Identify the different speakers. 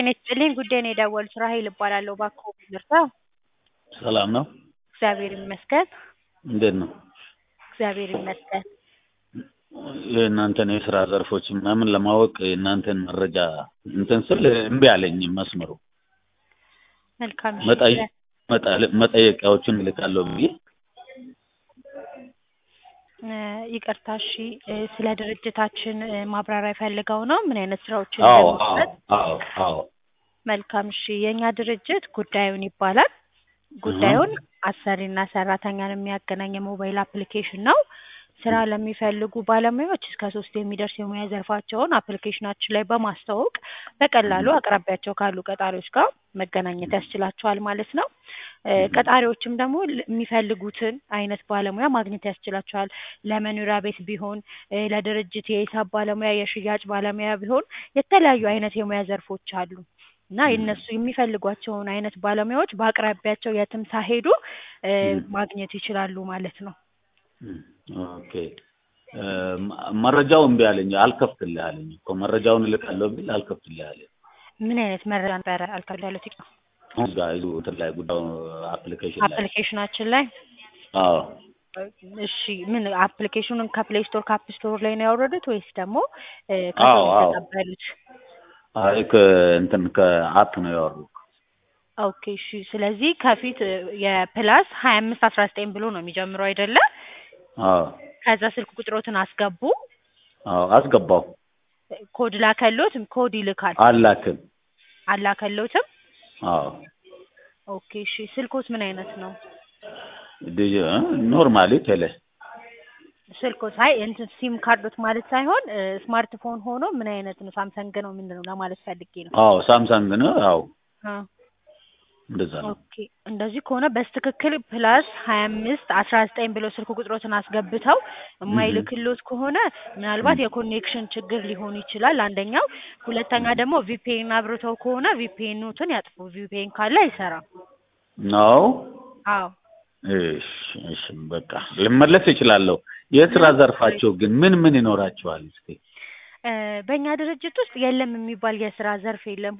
Speaker 1: ጤና ይስጥልኝ ጉዳይ ነው የደወሉት ራሔል እባላለሁ እባክዎ ይቅርታ
Speaker 2: ሰላም ነው?
Speaker 1: እግዚአብሔር ይመስገን
Speaker 2: እንዴት ነው?
Speaker 1: እግዚአብሔር ይመስገን
Speaker 2: የእናንተን የስራ ዘርፎች ምናምን ለማወቅ የእናንተን መረጃ እንትን ስል እምቢ አለኝ መስመሩ።
Speaker 1: መልካም እሺ
Speaker 2: መጠይ- መጠ- መጠየቂያዎችን እልካለሁ ብዬ
Speaker 1: እ ይቅርታ እሺ እ ስለ ድርጅታችን እ ማብራሪያ ፈልገው ነው ምን አይነት ስራዎችን
Speaker 2: አዎ አዎ
Speaker 1: እንደሚሰጥ?
Speaker 2: አዎ አዎ
Speaker 1: መልካም እሺ የእኛ ድርጅት ጉዳዩን ይባላል ጉዳዩን አሰሪና ሰራተኛን የሚያገናኝ የሞባይል አፕሊኬሽን ነው ስራ ለሚፈልጉ ባለሙያዎች እስከ ሶስት የሚደርስ የሙያ ዘርፋቸውን አፕሊኬሽናችን ላይ በማስተዋወቅ በቀላሉ አቅራቢያቸው ካሉ ቀጣሪዎች ጋር መገናኘት ያስችላቸዋል ማለት ነው እ ቀጣሪዎችም ደግሞ ል- የሚፈልጉትን አይነት ባለሙያ ማግኘት ያስችላቸዋል ለመኖሪያ ቤት ቢሆን እ ለድርጅት የሂሳብ ባለሙያ የሽያጭ ባለሙያ ቢሆን የተለያዩ አይነት የሙያ ዘርፎች አሉ እና የእነሱ የሚፈልጓቸውን አይነት ባለሙያዎች በአቅራቢያቸው የትም ሳይሄዱ እ ማግኘት ይችላሉ ማለት ነው
Speaker 2: ኦኬ እ መ- መረጃው እምቢ አለኝ አልከፍትልህ አለኝ እኮ መረጃውን እልካለሁ ቢል አልከፍትልህ አለኝ
Speaker 1: ምን አይነት መረጃ ነበረ አልከብዳለት
Speaker 2: አሁን ጋር ይዞ እንትን ላይ ጉዳዩ አፕሊኬሽን ላይ
Speaker 1: አፕሊኬሽናችን ላይ
Speaker 2: አዎ
Speaker 1: እሺ ምን አፕሊኬሽኑን ከፕሌይ ስቶር ከአፕ ስቶር ላይ ነው ያወረዱት ወይስ ደግሞ እ
Speaker 2: አዎ
Speaker 1: ከሰው
Speaker 2: አዎ
Speaker 1: የተቀበሉት?
Speaker 2: አይ ከእንትን ከአፕ ነው ያወሩት
Speaker 1: ኦኬ እሺ ስለዚህ ከፊት እ የፕላስ ሀያ አምስት አስራ ዘጠኝ ብሎ ነው የሚጀምረው አይደለ?
Speaker 2: አዎ
Speaker 1: ከዛ ስልክ ቁጥሮትን አስገቡ
Speaker 2: አዎ አስገባው
Speaker 1: ኮድ ላከሎት ኮድ ይልካል
Speaker 2: አላክም
Speaker 1: አላከሎትም?
Speaker 2: አዎ
Speaker 1: ኦኬ እሺ ስልኮት ምን አይነት ነው?
Speaker 2: ዲጂ እ ኖርማሊ ቴሌ
Speaker 1: ስልኮት አይ እንትን ሲም ካርዶት ማለት ሳይሆን እ ስማርትፎን ሆኖ ምን አይነት ነው ሳምሰንግ ነው ምንድን ነው ለማለት ፈልጌ ነው።
Speaker 2: አዎ ሳምሰንግ ነው አዎ
Speaker 1: አ
Speaker 2: እንደዛ ነው
Speaker 1: ኦኬ እንደዚህ ከሆነ በስትክክል ፕላስ ሀያ አምስት አስራ ዘጠኝ ብለው ስልክ ቁጥሮትን አስገብተው የማይልክሎት ከሆነ ምናልባት የኮኔክሽን ችግር ሊሆን ይችላል አንደኛው ሁለተኛ ደግሞ ቪፒኤን አብርተው ከሆነ ቪፒኤኖትን ያጥፉ ቪፒኤን ካለ አይሰራም
Speaker 2: ነው
Speaker 1: አዎ
Speaker 2: እሺ እሺ በቃ ልመለስ እችላለሁ የስራ ዘርፋቸው ግን ምን ምን ይኖራቸዋል እስኪ
Speaker 1: እ በእኛ ድርጅት ውስጥ የለም የሚባል የስራ ዘርፍ የለም